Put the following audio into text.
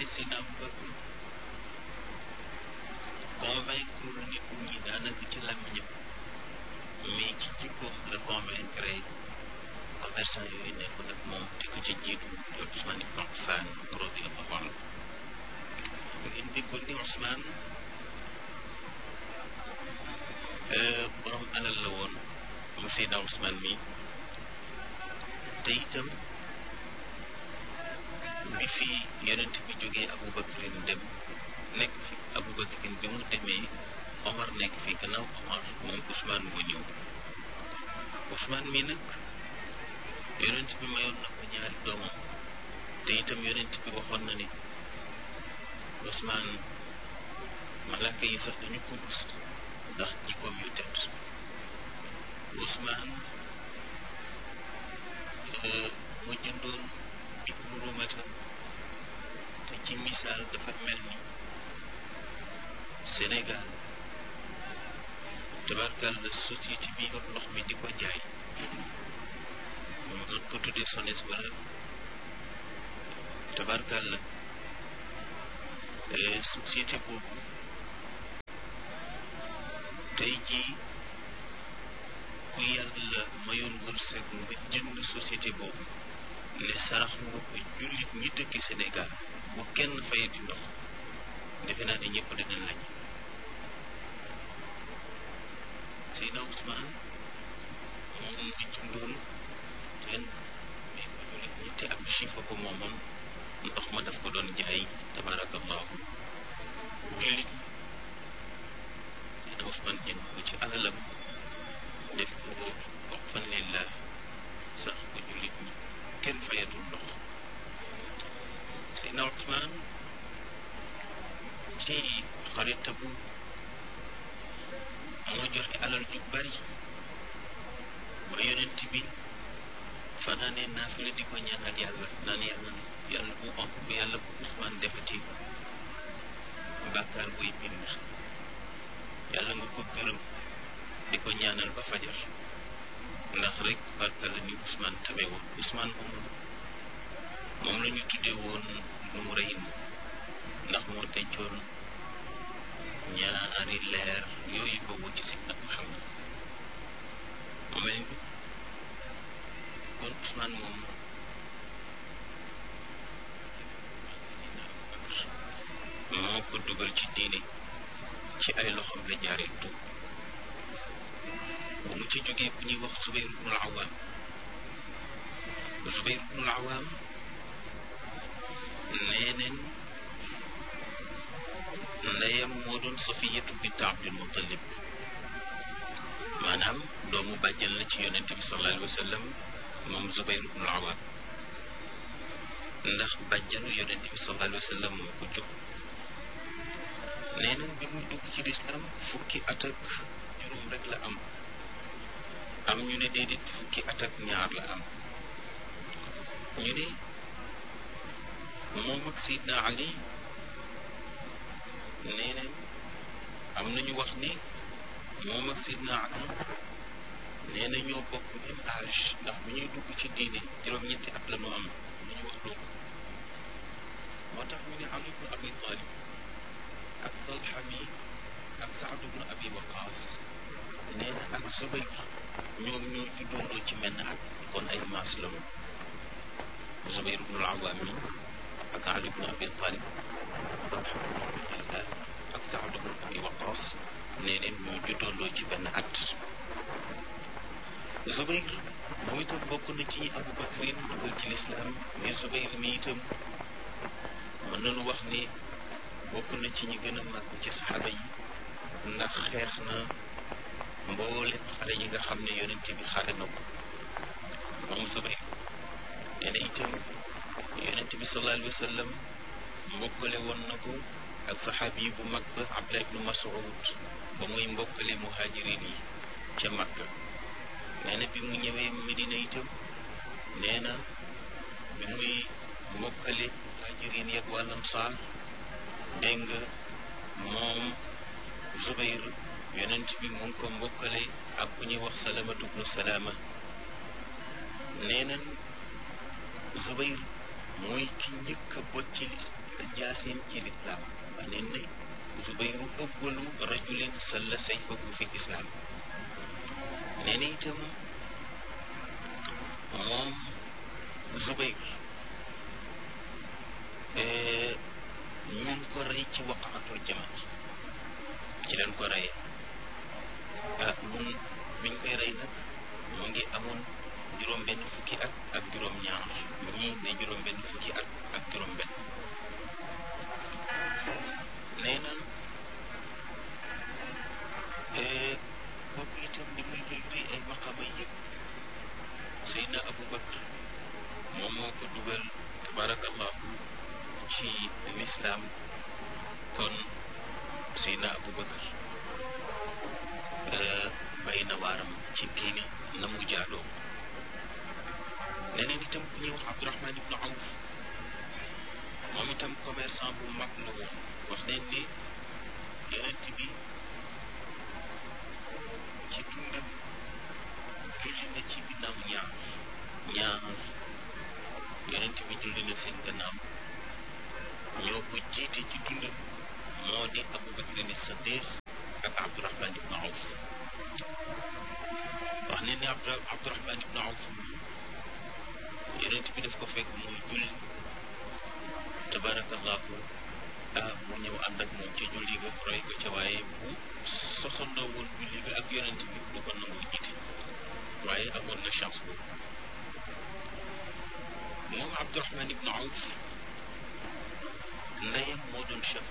ne Seydina Abubakar convaincre nit ñi daanaka ci làmmiñam mais ci jikkoom la convaincre commerçant yooyu nekkoon ak moom te ko ca jiitu di Ousmane ibn Affan radiyallahu anhu ngeen déggoon ni Ousmane borom alal la woon mu Seydina Ousmane mi te itam bi fi yonent bi jógee Aboubacarin dem nekk fi Aboubacarin bi mu demee Omar nekk fi gannaaw Omar moom Ousmane moo ñëw Ousmane mi nag yonent bi mayoon na ko ñaari doomam te itam yonent bi waxoon na ni Ousmane malaaka yi sax dañu ko rus ndax jikkoom yu tedd Ousmane mu jëndoon ibnu rumata te ci misaal dafa mel ni Sénégal tabarkal la société bi yor ndox mi di ko jaay ñu mën ko tuddee SONES wala tabarkal la société boobu tey jii ku yàlla mayoon wërsëg nga jënd société boobu ne sarax nga ko jullit ñi dëkk Sénégal bu kenn fayati ndox defe naa ne ñëpp dinañ lañ Seydina Ousmane moom nga jëndoon teen mais ko jullit ñi te ab chifa ko moomoon ndox ma daf ko doon jaay tabarakallahu jullit Seydina Ousmane jënd ko ci alalam def ko wax fan lillah sax ko jullit ñi kenn fayatul ndox Seydina Ousmane ci xarita bu moo joxe alal ju bari ba yonent bi fanaanee naafila di ko ñaanal yàlla naan yàlla yàlla bu am bu yàlla bu Ousmane defati bàkkaar buy bind yàlla nga ko gërëm di ko ñaanal ba fajar ndax rek barka la ni Ousmane tabe woon Ousmane moom moom la ñu tuddee woon nu mu rëy ndax moo dencoon ñaari leer yooyu boobu ci Seydina Muhammad mu mel ni kon Ousmane moom moo ko dugal ci diine ci ay loxoom la jaaree tuub bu mu ci jógee ku ñuy wax Zubayr ibnul Awaam Zubayr ibnul Awaam nee neen ndeyam moo doon Safiyatu bint Abdul Muttalib maanaam doomu bàjjan la ci yonent bi sallallahu alayhi wa sallam moom Zubayr ibnul Awaam ndax bàjjanu yonent bi sallallahu alayhi wa sallam moo ko jóg nee na bi muy dugg ci lislaam fukki at ak juróom rek la am am ñu ne déedéet fukki at ak ñaar la am ñu ne moom ak Seydina Ali nee neen am nañu wax ni moom ak Seydina Ali nee na ñoo bokk même âge ndax bu ñuy dugg ci diine juróom-ñetti at la ñu am lu ñu wax loolu moo tax ñu ne Ali ibn Abi Talib ak Talha mi ak Saad ibn Abi Waqaas nee na ak Zubayr ñoom ñoo juddoondoo ci menn at kon ay maas la moom Zubayr ibn al-Awwam mi ak Ali ibn Abi Talib ak Saad ibn Abi Waqaas nee neen ñoo juddoondoo ci benn at Zubayr moom itam bokk na ci ñi Abu Bakrin dugal ci lislaam mais Zubayr mi itam mën nañu wax ni bokk na ci ñi gën a màgg ci saxaaba yi ndax xeex na mboolem xale yi nga xam ne yonent bi xare na ko moom Zubayr nee na itam yonent bi sallallahu alayhi wa sallam mbokkale woon na ko ak saxaabi yi bu mag ba Abdullah ibnu Mas'ud ba muy mbokkale muhajirin yi ca Makka nee na bi mu ñëwee Medina itam nee na bi muy mbokkale muhajirin yi ak wàllam saal dégg nga moom Zubayr yonent bi mu ngi ko mbokkale ak ku ñuy wax salamatu bnu salaama nee nañ Zubayr mooy ki njëkk a bot ci jaasim ci lislaam wax neen ne Zubayru awwalu rajulin salla sayfahu fi lislaam nee na itam moom Zubayr ñu ngi ko rey ci waqaatul jamal ci leen ko reyee ah mun biñ koy rey nag mu ngi amoon juróom benn fukki at ak juróom ñaar ñii ne juróom benn fukki at ak juróom benn nee na kooku itam li muy rëy rëy ay maqama yëpp Seydina Abu Bakr moom moo ko dugal tabarakallahu ci lislaam kon Seydina Abu Bakr bay na waaram ci diine na mu jaadoo neneen itam ku ñuy wax Abdurahman ibnu Awf moom itam commerçant bu mag la woon wax neen ni yonent bi ci dundam julli na ci ginnaaw ñaar ñaar yonent bi julli na seen gannaaw ñoo ko jiite ci dundam moo di Abu Bakr ni Siddiq ak Abdurahman ibnu Awf wax ne ni Abdu Abdurahman ibnu Awf yonent bi daf ko fekk muy julli tabarakallahu ah mu ñëw ànd ak moom ci julli ga roy ko ca waaye bu sosandoo woon julli ga ak yonent bi du ko nangu jiite waaye amoon na chance boobu moom Abdurahman ibnu Awf ndeyam moo doon chef